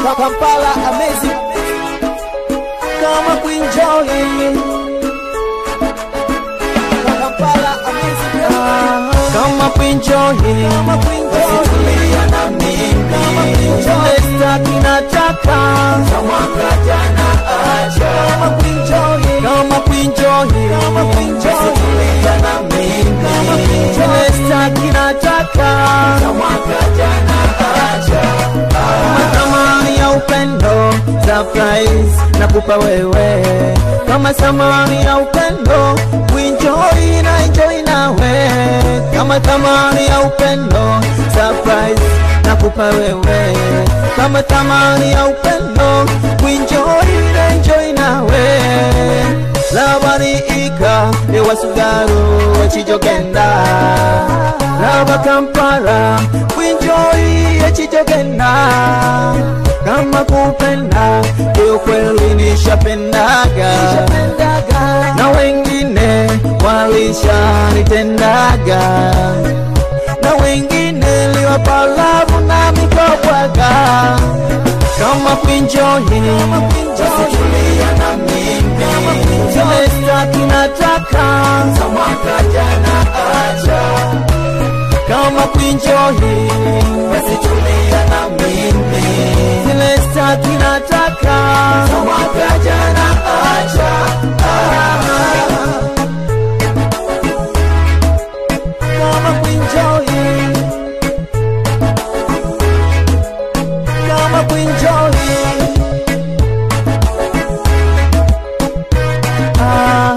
Kampala amazing kama kuenjoy Kampala amazing kama kuenjoy kama kuenjoy na mimi kama kuenjoy staki nataka kama jana acha kama kuenjoy kama kuenjoy kama kuenjoy na mimi kama kuenjoy staki nataka kama jana acha kama ya upendo surprise nakupa wewe kama samani ya upendo kuenjoy na enjoy nawe kama thamani ya upendo surprise nakupa wewe kama thamani ya upendo kuenjoy na enjoy nawe labaniika ewasugaro wekijogenda laba kampala kuenjoy echijogenda kama kupenda ndio kweli nishapendaga na wengine walishanitendaga na wengine liwapalavu na mikobwaga kama kuenjoy wasitulia na mimi zile staki nataka samaka jana acha kama kuenjoy wasitulia na mimi zile staki nataka samaka jana acha ah. kama kuenjoy kama kuenjoy ah.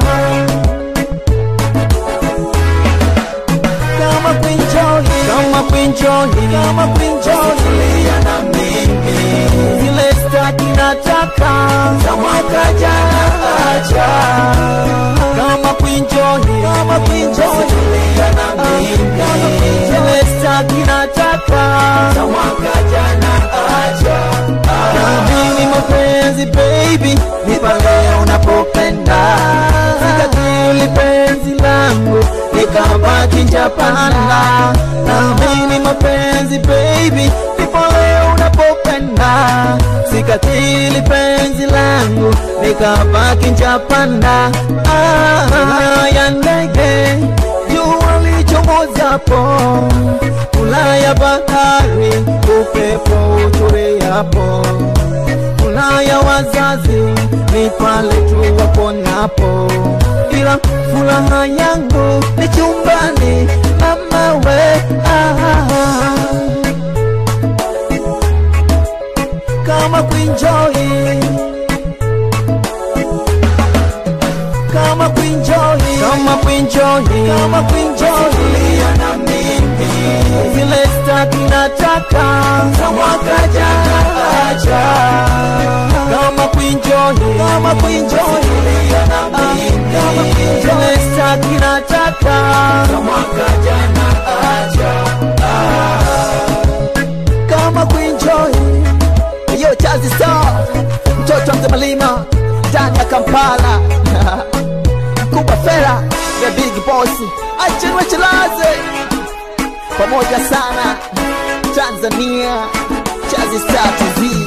kama kuenjoy kama kuenjoy kama kuenjoy na mimi zile staki nataka samaka jana acha kama kuenjoy kama kuenjoy na mimi zile staki nataka samaka jana acha na mimi mapenzi baby ni pale unapopenda sikatili penzi langu nikabaki njapanda na mimi mapenzi baby ni pale unapopenda sikatili penzi langu nikabaki njapanda ah, ya ndege jua lichomozapo Ulaya bahari upepo utuliapo Ulaya wazazi ni pale tu waponapo, ila furaha yangu ni chumbani mama we ah, kama kuenjoy kama kuenjoy kama kuenjoy kama kuenjoy na mimi zile staki nataka mwaka jana acha kama kuenjoy kama kuenjoy na mimi zile staki nataka mwaka jana acha kama kuenjoy yo chazi star mtoto wa mzee malima ndani ya Kampala Kuba Fera the big boss Achenwe Chilaze pamoja sana Tanzania Chazi Star TV